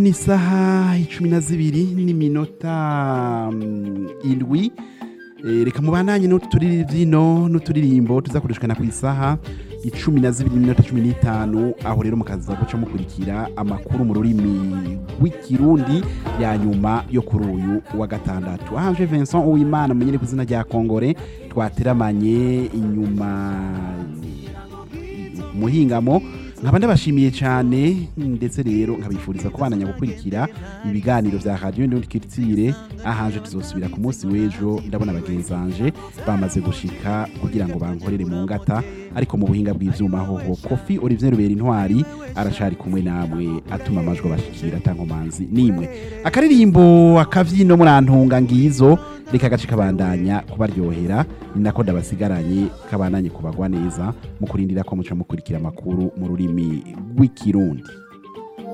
ni isaha icumi na zibiri n'iminota mm, indwi Eh, reka mubandanye n'uturirimbo n'uturirimbo tuzakoreshwa ku isaha icumi na zibiri n'iminota cumi n'itanu aho rero mukaza guca mukurikira amakuru mu rurimi rw'ikirundi ya nyuma yo kuri uyu wa gatandatu ahanje Vincent Uwimana munyene ku izina rya Kongore twateramanye inyuma muhingamo nkaba ndabashimiye cyane ndetse rero nkabifuriza kubananya gukurikira ibiganiro vya radio Ndundi Culture ahanje tuzosubira ku munsi w'ejo ndabona bagenzanje bamaze gushika kugira ngo bankorere mu ngata ariko mu buhinga bw'ivyuma hoho Kofi Olivier Rubera intwari aracari kumwe namwe atuma amajwi bashikira tankomanzi nimwe akaririmbo akavyino murantunga ngizo reka gace kabandanya kubaryohera ni nako ndabasigaranye kabandanye kubagwa neza mu kurindira ko muca mukurikira amakuru mu rurimi rw'ikirundi